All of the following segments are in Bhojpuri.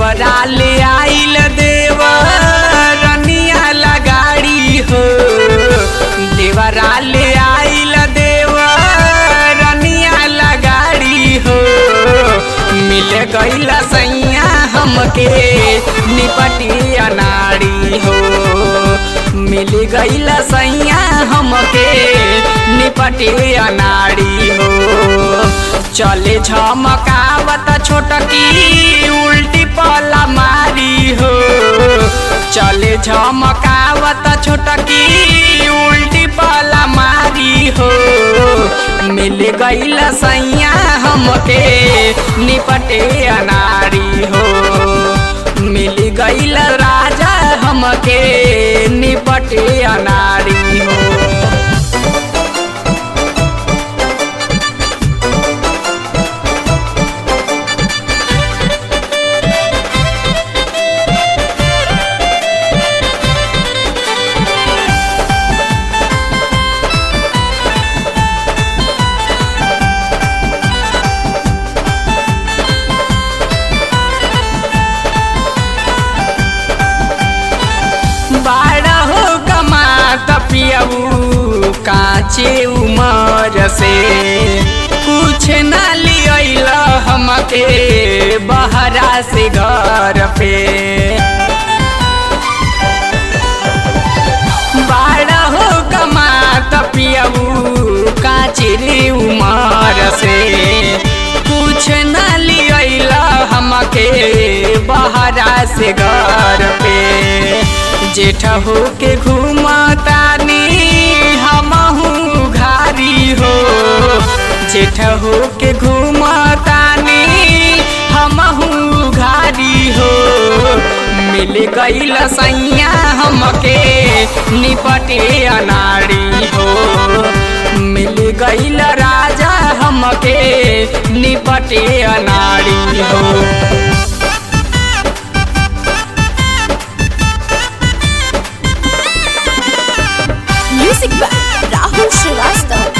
देवरा ले आइल देव रनिया लगाड़ी हो देवरा ले आइल देव रनिया लगाड़ी हो मिल गईल सैया हमके निपटी अनाड़ी हो मिल गईल सैया हमके निपटी अनाड़ी हो चले झमकावत छोटकी उल्टी पला मारी हो चले झमकावत छोटकी उल्टी पला मारी हो मिल गईल सैया हमके निपटे अनारी हो मिल गईल राजा हमके निपटे अनारी हो बारह हो कमात पियऊ काचे उमर से कुछ ना लियल हमके बहरा से घर पे बारह हो कमात पियऊ काचे उमर से कुछ ना लियल हमके बहरा से घर पे जेठ हो के घूमतानी हमहू घारी हो जेठ हो के घूमतानी हमहू घारी हो मिल गईल सैया हमके निपटे अनाड़ी हो मिल गईल राजा हमके निपटे अनाड़ी हो म्यूजिक बाय राहुल श्रीवास्तव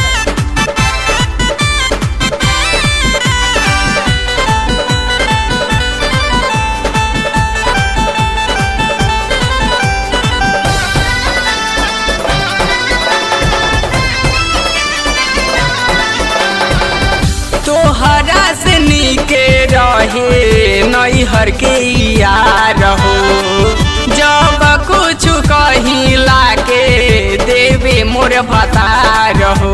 तोहरा से नीके रहे नैहर के यार हो जब कुछ कहीं लाके देवे मोर भतार हो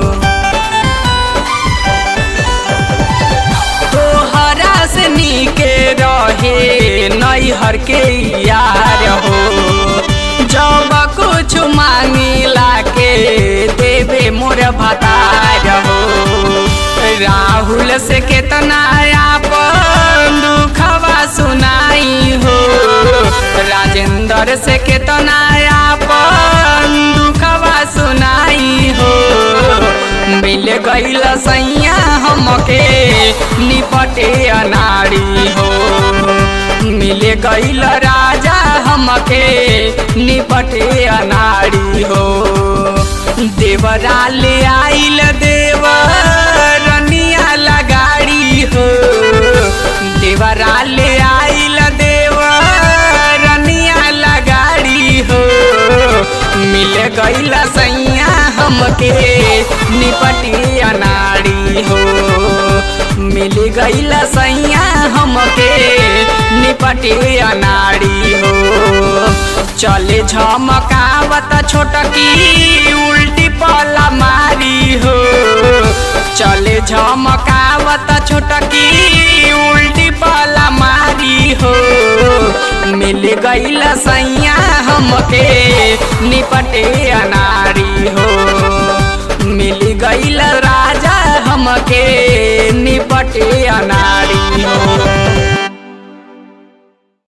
तोहरा से नीके रहे नैहर के यार हो जब कुछ मांगिला के देवे मोर भतार हो राहुल से केतना आपन दुखवा सुनाई हो राजेंद्र से केतना आपन दुखवा सुनाई हो मिल गईल सैया हमके निपटे अनाड़ी हो मिल गईल राजा हमके निपटे अनाड़ी हो देवरा ले आइल देव रनिया लगाड़ी हो देवरा ले आइल देव रनिया लगाड़ी हो मिल गईल सैया हमके निपटी अनाड़ी हो मिल गईल सैया हमके निपटी अनाड़ी हो चले झमकावत छोटकी उल्टी पला मारी हो चले झमकावत छोटकी उल्टी पला मारी हो मिल गईल सैया हमके निपटे अनारी हो मिल गईल राजा हमके निपटे अनारी हो